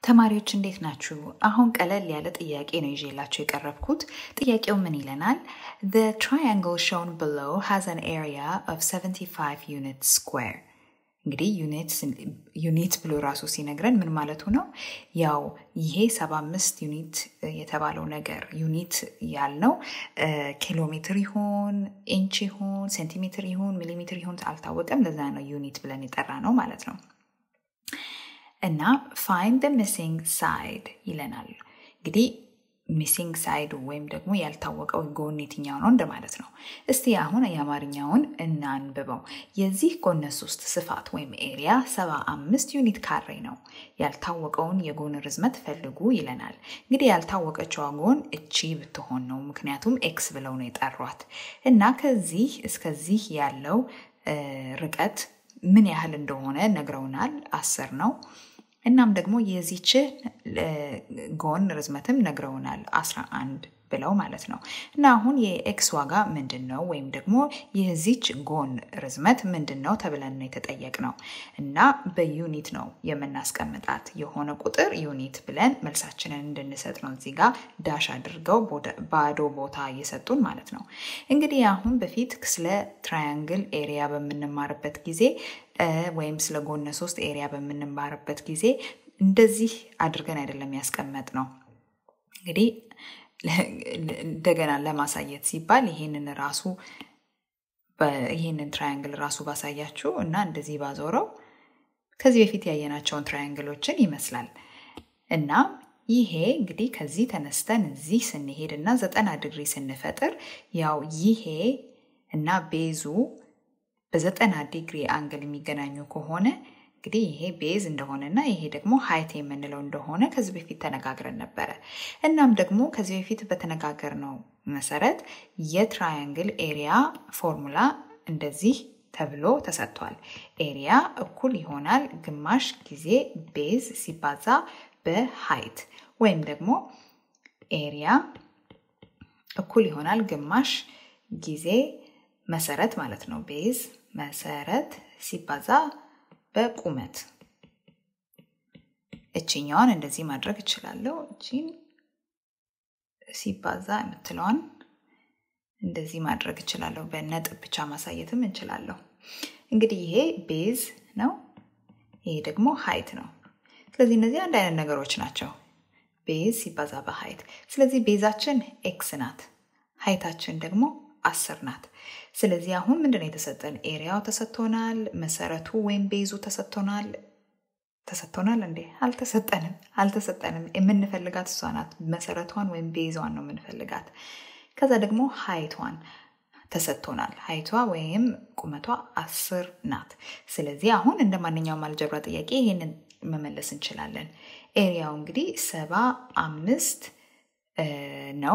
ተማሪዎች እንዴት ናችሁ? አሁን ቀለል ያለ ጥያቄ ነው ይዤላችሁ የቀረብኩት። ጥያቄው ምን ይለናል? The triangle shown below has an area of 75 units square. እንግዲህ ዩኒት ብሎ ራሱ ሲነግረን ምን ማለቱ ነው? ያው ይሄ 75 ዩኒት የተባለው ነገር ዩኒት ያልነው ኪሎ ሜትር ይሁን ኢንች ይሁን ሴንቲሜትር ይሁን ሚሊሜትር ይሁን አልታወቀም። ለዛ ነው ዩኒት ብለን የጠራ ነው ማለት ነው። እና ፋይንድ ደ ሚሲንግ ሳይድ ይለናል። እንግዲህ ሚሲንግ ሳይድ ወይም ደግሞ ያልታወቀው ጎን የትኛው ነው እንደማለት ነው። እስቲ አሁን የአማርኛውን እናንብበው። የዚህ ጎነ ሶስት ስፋት ወይም ኤሪያ ሰባ አምስት ዩኒት ካሬ ነው። ያልታወቀውን የጎን ርዝመት ፈልጉ ይለናል። እንግዲህ ያልታወቀችዋ ጎን እቺ ብትሆን ነው፣ ምክንያቱም ኤክስ ብለው ነው የጠሯት እና ከዚህ እስከዚህ ያለው ርቀት ምን ያህል እንደሆነ ነግረውናል። አስር ነው። እናም ደግሞ የዚችን ጎን ርዝመትም ነግረውናል። አስራ አንድ ብለው ማለት ነው። እና አሁን የኤክስ ዋጋ ምንድን ነው ወይም ደግሞ የዚች ጎን ርዝመት ምንድን ነው ተብለን ነው የተጠየቅነው እና በዩኒት ነው የምናስቀምጣት። የሆነ ቁጥር ዩኒት ብለን መልሳችንን እንድንሰጥ ነው እዚህ ጋር ዳሽ አድርገው ባዶ ቦታ እየሰጡን ማለት ነው። እንግዲህ አሁን በፊት ስለ ትራያንግል ኤሪያ በምንማርበት ጊዜ ወይም ስለ ጎነ ሶስት ኤሪያ በምንማርበት ጊዜ እንደዚህ አድርገን አይደለም ያስቀመጥ ነው እንግዲህ እንደገና ለማሳየት ሲባል ይሄንን ራሱ ይሄንን ትራያንግል ራሱ ባሳያችሁ እና እንደዚህ ባዞረው ከዚህ በፊት ያየናቸውን ትራያንግሎችን ይመስላል እና ይሄ እንግዲህ ከዚህ ተነስተን እዚህ ስንሄድ እና ዘጠና ዲግሪ ስንፈጥር ያው ይሄ እና ቤዙ በዘጠና ዲግሪ አንግል የሚገናኙ ከሆነ እንግዲህ ይሄ ቤዝ እንደሆነና ይሄ ደግሞ ሀይት የምንለው እንደሆነ ከዚህ በፊት ተነጋግረን ነበረ። እናም ደግሞ ከዚህ በፊት በተነጋገርነው መሰረት የትራያንግል ኤሪያ ፎርሙላ እንደዚህ ተብሎ ተሰጥቷል። ኤሪያ እኩል ይሆናል ግማሽ ጊዜ ቤዝ ሲባዛ በሀይት ወይም ደግሞ ኤሪያ እኩል ይሆናል ግማሽ ጊዜ መሰረት ማለት ነው። ቤዝ መሰረት ሲባዛ በቁመት እችኛዋን እንደዚህ ማድረግ እችላለሁ። እቺን ሲባዛ የምትለዋን እንደዚህ ማድረግ እችላለሁ። በነጥብ ብቻ ማሳየትም እንችላለሁ። እንግዲህ ይሄ ቤዝ ነው፣ ይሄ ደግሞ ሀይት ነው። ስለዚህ እነዚህ አንድ አይነት ነገሮች ናቸው። ቤዝ ሲባዛ በሀይት። ስለዚህ ቤዛችን ኤክስ ናት፣ ሀይታችን ደግሞ አስር ናት። ስለዚህ አሁን ምንድነው የተሰጠን? ኤሪያው ተሰጥቶናል። መሰረቱ ወይም ቤዙ ተሰጥቶናል። ተሰጥቶናል እንዴ? አልተሰጠንም፣ አልተሰጠንም። የምንፈልጋት እሷ ናት። መሰረቷን ወይም ቤዟን ነው የምንፈልጋት። ከዛ ደግሞ ሀይቷን ተሰጥቶናል። ሀይቷ ወይም ቁመቷ አስር ናት። ስለዚህ አሁን እንደ ማንኛውም አልጀብራ ጥያቄ ይሄንን መመለስ እንችላለን። ኤሪያው እንግዲህ ሰባ አምስት ነው።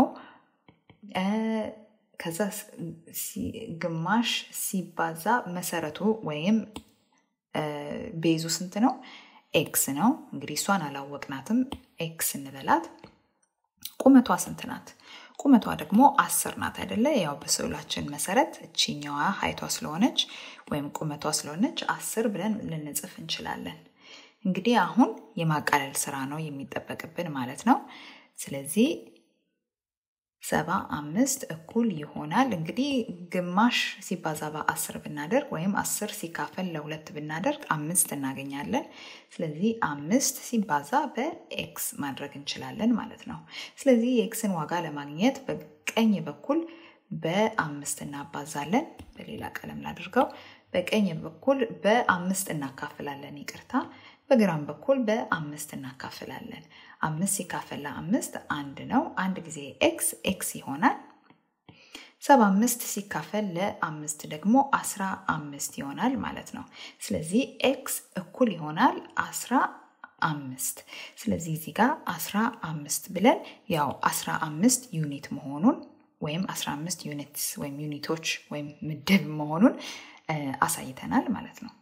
ከዛ ግማሽ ሲባዛ መሰረቱ ወይም ቤዙ ስንት ነው? ኤክስ ነው። እንግዲህ እሷን አላወቅናትም። ኤክስ እንበላት። ቁመቷ ስንት ናት? ቁመቷ ደግሞ አስር ናት አይደለ? ያው በስዕላችን መሰረት እቺኛዋ ሀይቷ ስለሆነች ወይም ቁመቷ ስለሆነች አስር ብለን ልንጽፍ እንችላለን። እንግዲህ አሁን የማቃለል ስራ ነው የሚጠበቅብን ማለት ነው። ስለዚህ ሰባ አምስት እኩል ይሆናል እንግዲህ ግማሽ ሲባዛ በአስር ብናደርግ ወይም አስር ሲካፈል ለሁለት ብናደርግ አምስት እናገኛለን። ስለዚህ አምስት ሲባዛ በኤክስ ማድረግ እንችላለን ማለት ነው። ስለዚህ የኤክስን ዋጋ ለማግኘት በቀኝ በኩል በአምስት እናባዛለን። በሌላ ቀለም ላድርገው። በቀኝ በኩል በአምስት እናካፍላለን። ይቅርታ በግራም በኩል በአምስት እናካፍላለን። አምስት ሲካፈል ለአምስት አንድ ነው። አንድ ጊዜ ኤክስ ኤክስ ይሆናል። ሰባ አምስት ሲካፈል ለአምስት ደግሞ አስራ አምስት ይሆናል ማለት ነው። ስለዚህ ኤክስ እኩል ይሆናል አስራ አምስት ስለዚህ እዚህ ጋር አስራ አምስት ብለን ያው አስራ አምስት ዩኒት መሆኑን ወይም አስራ አምስት ዩኒትስ ወይም ዩኒቶች ወይም ምድብ መሆኑን አሳይተናል ማለት ነው።